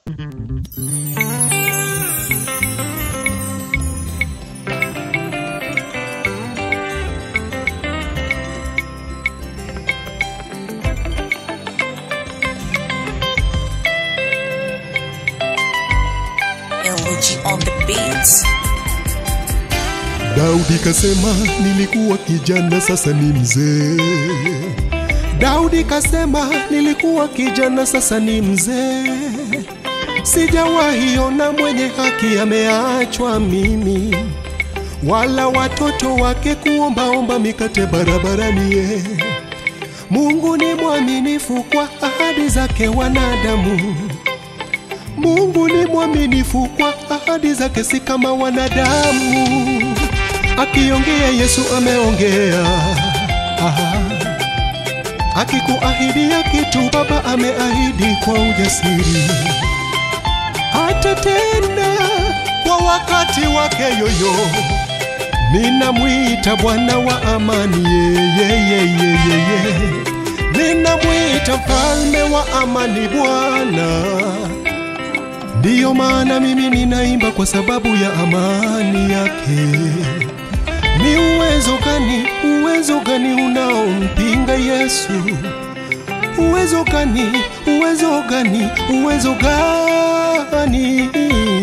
LG on the beats. Daudi kasema nilikuwa kijana sasa ni mzee. Daudi kasema nilikuwa kijana sasa ni mzee. Sijawahi ona mwenye haki ameachwa mimi, wala watoto wake kuombaomba mikate barabarani. Ye Mungu ni mwaminifu kwa ahadi zake wanadamu. Mungu ni mwaminifu kwa ahadi zake, si kama wanadamu. Akiongea Yesu ameongea, Aha. akikuahidia kitu Baba ameahidi kwa ujasiri, atatenda kwa wakati wake yoyo. Ninamwita Bwana wa amani, yeyeyeyeye, ninamwita mfalme wa amani, Bwana. Ndiyo maana mimi ninaimba kwa sababu ya amani yake. Ni uwezo gani, uwezo gani unaompinga Yesu? Uwezo gani, uwezo gani, uwezo gani?